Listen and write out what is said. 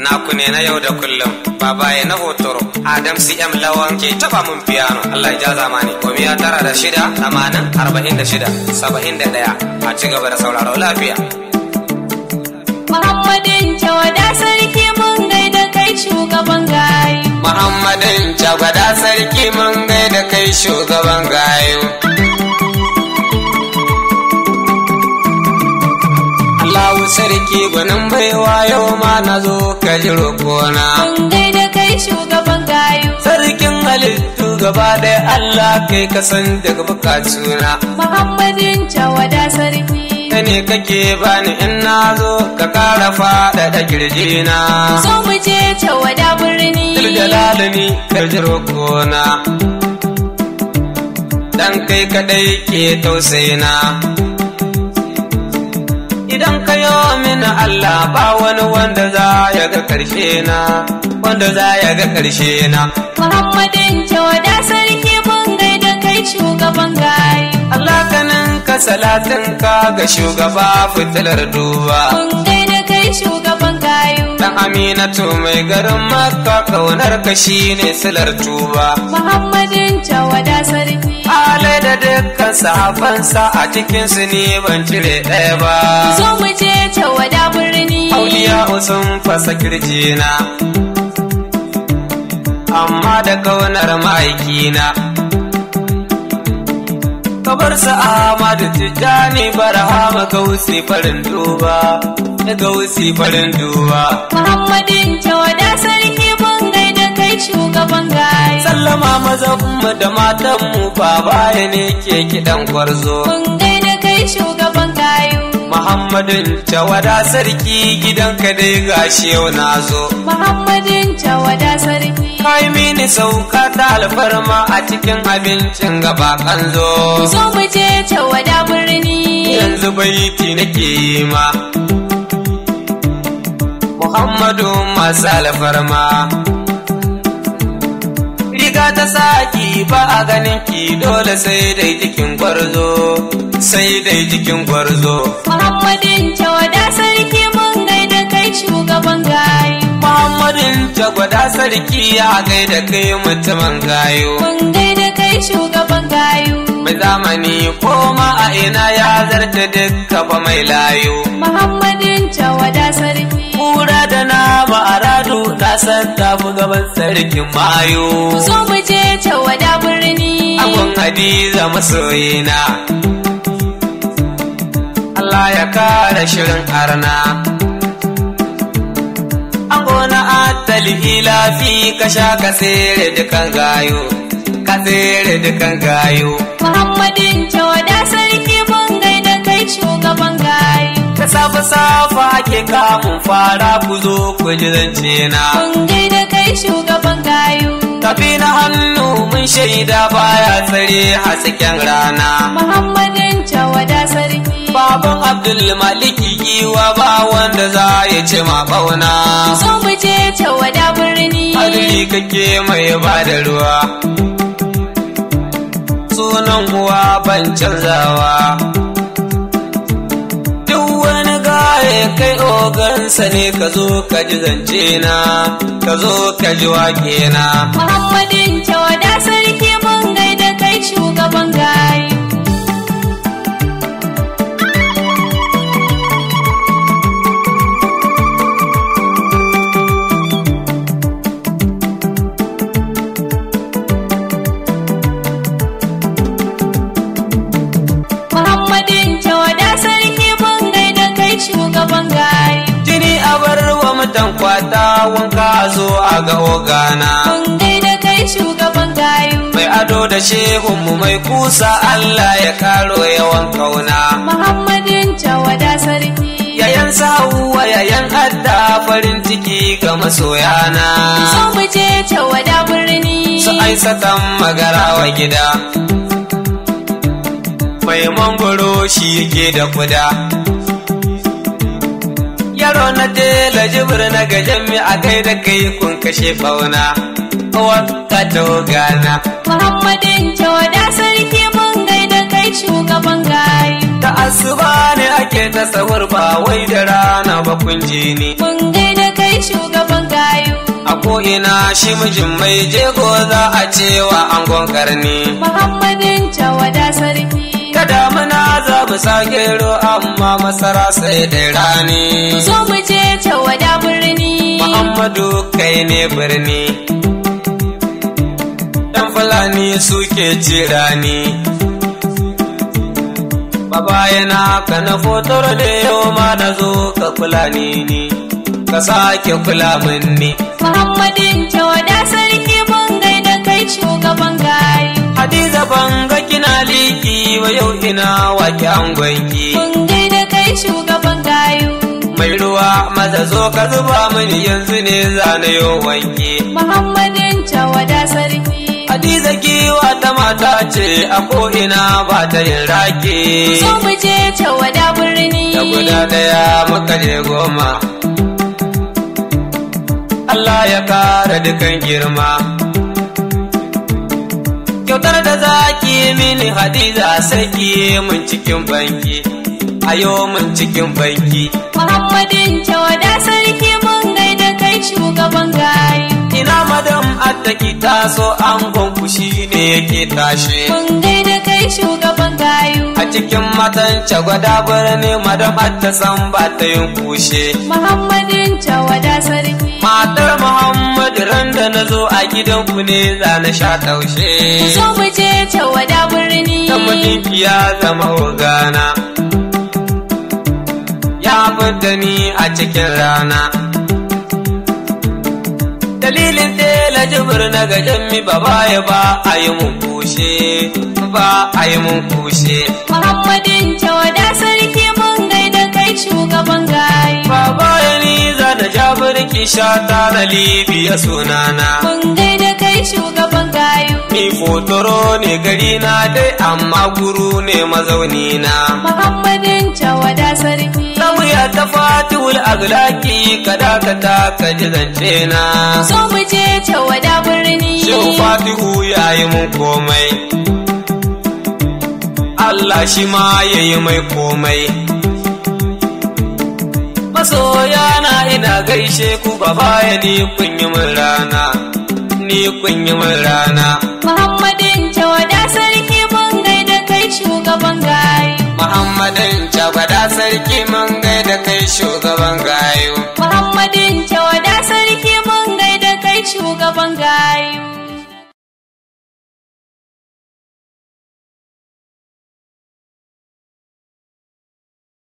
naku ne na yau da kullum babaye na hotoro adam cm lawan ke taba mun piano allah ya ja zamani gomiya tara da shida tamanin arba'in da shida saba'in da ɗaya a ci gaba da sauraro lafiya Muhammadin Jawada sarki mun gaida kai shugaban gayu. muhammadin jagwada sarki mun gaida kai shugaban gayu Allahu sarki gwanin baiwa yau ma na zo ka ji roƙona. Mun gaida kai shugaban gayu. Sarkin halittu gaba ɗaya Allah kai ka san daga bukatuna. Muhammadin Jawada sarki. Ka ne kake bani in na zo ka ƙara faɗaɗa kirjina. So mu je Jawada birni. Diljalalini ka ji roƙona. Dan kai kaɗai ke tausayina. Idan ka yi mini Allah ba wani wanda za ya ga ƙarshe na, wanda za ya ga ƙarshe na. Muhammadin Jawada sarki mun gaida kai shugaban gayu. Allah kanin ka salatin ka ga shugaba fitilar duba. Mun gaida kai shugaban gayu. Dan Aminatu mai garin Makka kaunar ka shine silar tuba. Muhammadin Jawada sarki. Alai da dukkan sahabansa a cikin su ne ban cire ɗaya ba. So mu je Jawada birni. Auliya sun fasa kirjina. Amma da kaunar ma'aikina. Kabar sa Ahmadu Tijjani Barhama Gausi farin duba. Gausi farin duba. Muhammadin Jawada sarki mun gaida kai shugaban gayu. Sallama mazanmu da matanmu baya ne ke kiɗan gwarzo. Mun gaida kai shugaban gayu. Muhammadin Jawada sarki gidanka dai gashi yau na zo. Muhammadin Jawada sarki. Kai mini sauka ta alfarma a cikin abincin gaba kanzo. So mu je Jawada birni. Yanzu baiti nake yi ma. Muhammadu masu alfarma. Riga ta saki ba a ganin ki dole sai dai jikin gwarzo, sai dai jikin gwarzo. Muhammadin Jawada sarki mun gaida kai shugaban gayu. Muhammadin jagwada sarki ya gaida kai mutumin gayo. Mun gaida kai shugaban gayu. Mai zamani koma a ina ya zarta dukka fa mai layo. Muhammadin Jawada sarki. Kura da nama a radu na san tafi gaban sarkin mayo. So mu je Jawada birni. Abun Hadiza masoyina. Allah ya kare shirin arna. An gona atali ilafi ka sha ka tsere dukan gayo. Ka tsere dukan gayo. Muhammadin Jawada sarki mun gaida kai shugaban gayu. Da safe safa ake kamun fara ku zo ku ji zance na. Mun gaida kai shugaban gayu. Tafi na hannu mun shaida baya tsare hasken rana. Muhammadin Jawada sarki. Baban Abdul Maliki giwa ba wanda za ya ce ma bauna. So mu je Jawada birni. Adali kake mai ba da ruwa. Sunan uwa ban canzawa. Duk wani gaye kai ogansa ne ka zo ka ji zance na, ka zo ka ji wake na. Muhammadin Jawada sarki mun gaida kai shugaban gayu. Muhammadin Jawada sarki mun gaida kai shugaban gayu. Jini a bar wa mutan kwata wanka zo a ga ogana. Mun gaida kai shugaban gayu. Mai ado da shehunmu mai kusa Allah ya karo yawan kauna. Muhammadin Jawada sarki. Yayan sa'uwa yayan adda farin ciki ga masoyana. So mu je Jawada birni. Su aisatan magarawa gida. Mai mangoro shi yake da kuda. Yaro na tela jibir na gajen mi a kai da kai kun kashe fauna. Wakka gana. Muhammadin Jawada sarki mun gaida kai shugaban gayu. Da asuba ne ake ta sahur ba wai da rana ba kun ji ni. Mun gaida kai shugaban ko'ina shi mijin mai jego za a cewa angon karni. Muhammadin tawada sarki. Ta damuna za mu sa gero amma masara sai da rani. Zo mu je tawada birni. Muhammadu kai ne birni. ‘Yan Fulani suke ci rani. Baba yana ka na fotar da yau ma na zo ka kula ni ni, ka sake kula min ni. Muhammadin tawada sarki mun gaida kai shugaban gayu. Hadiza ban ga kina liki wa yau ina wake angonki. Mun gaida kai shugaban gayu. Mai ruwa maza zo ka zuba mini yanzu ne zane yo wanki. Muhammadin tawada sarki. Hadiza giwa ta mata ce a ko'ina ba ta yin rake. Zo mu je tawada birni. Da guda ɗaya muka je goma. Allah ya kara dukan girma. Kyautar da zaki mini Hadiza sai ki mun cikin banki. Ayo mun cikin banki. Muhammadin tawada sarki mun gaida kai shugaban gayu. Ina madam attaki taso an gonku shi ne yake tashe. Mun gaida kai shugaban gayu. A cikin matan gwada birni madam atta san ba ta yin kushe. Muhammadin tawada sarki. Matar Muhammad ran da na zo a gidanku ne za na sha taushe. Zo mu je tawada birni. Ta mutunki ya zama ogana. Ya fidda ni a cikin rana. Dalilin tela jibir na gajen mi ba baya ba a yi mun kushe. Ba a yi mun kushe. Muhammadin tawada sarki mun gaida kai shugaban gayu. Baba ya ni za da jabirki shata na Libya sunana. Mun gaida kai shugaban gayu. Ni fotoro ne gari na dai amma guru ne mazauni na. Muhammadin tawada sarki. Lauya ta fatihul aglaki ka dakata ka ji zance na. Zo mu je tawada birni. Shehu fatihu ya yi mun komai. Allah shi ma ya yi mai komai. Masoya na ina gaishe ku gaba ya ni kun yi min rana. Ni kun yi min rana. Muhammadin tawada sarki mun gaida kai shugaban gayu. Muhammadin Jagwada sarki mun gaida kai shugaban gayu. Muhammadin tawada sarki mun gaida kai shugaban gayu.